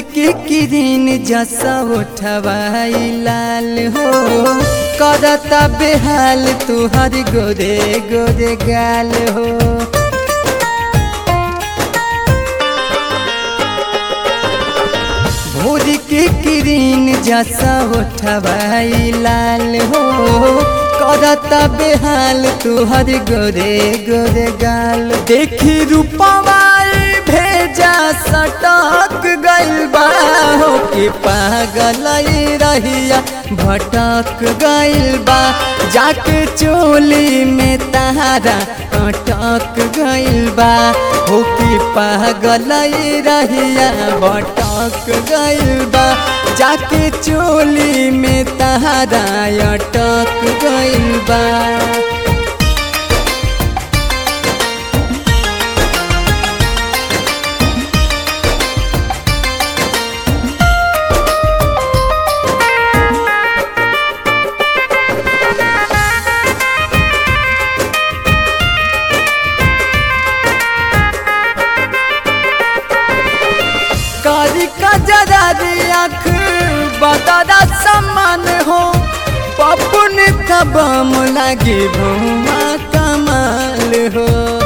के किरीन जसा उठवाई लाल हो करता बेहाल तुहर गोरे गोरे गाल हो भोर के किरीन जसा उठवाई लाल हो करता बेहाल तुहर गोरे गोरे गाल देखी रूपवाई भेजा सटक गइल बा हो कि पागल रहिया भटक गइल बा जाके चोली में तारा अटक गइल बा हो कि पागल रहिया भटक गइल बा जाके चोली में तारा अटक गइल बा कारी का जरा आँख बदरा समान हो पपुन तबम लागे भूमा कमाल हो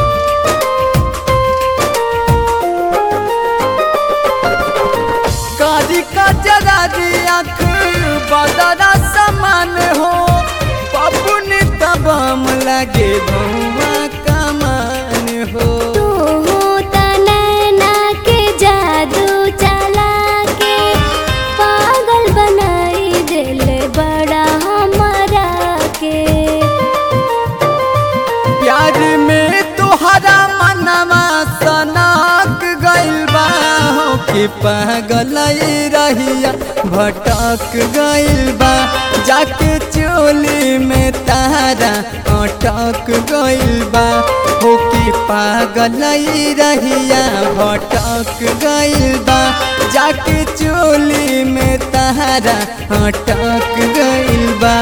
कारी का जरा आँख बदरा समान हो पपुन तबम लागे भूमा कमान हो तू त नैना के जादू चला के पागल बनाई दिल बड़ा हमारा के प्यार में तुहरा मनवा सनक गइल बा हो कि पागल रहिया भटक गइल बा जाके चोली में तारा अटक गइल बा हो कि पागल रहिया भटक गइल बा जाके चोली में तारा अटक गइल बा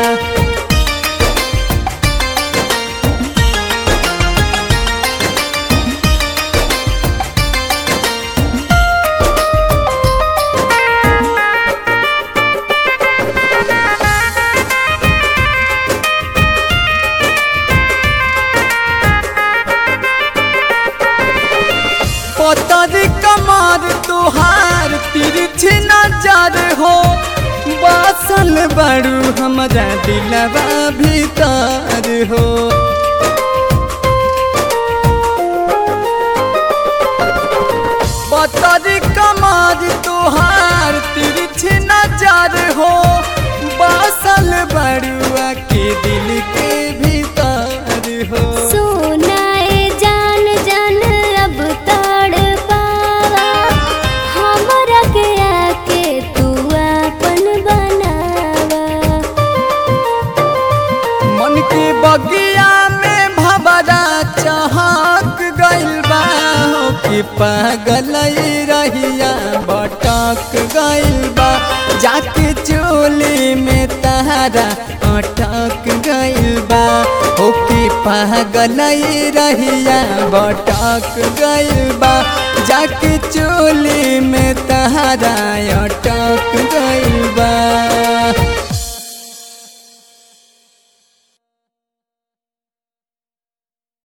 पतर कमर तुहार तिरछी नजर हो बासल बड़ू हमारा दिलवा भीतर हो पतर कमर तुहार तिरछी नजर हो बासल बड़ुआ के दिल के भीतर हो सुनाए जान जान अब तड़ पावा हमरा के आके तू अपन बनावा मन के बगिया में भबरा चहक गइल बा हो कि पागल रहिया भटक गइल बा जाके चोली में तारा अटक गइल बा हो कि पागल रहिया भटक गइल बा जाके चोली में तारा अटक गइल बा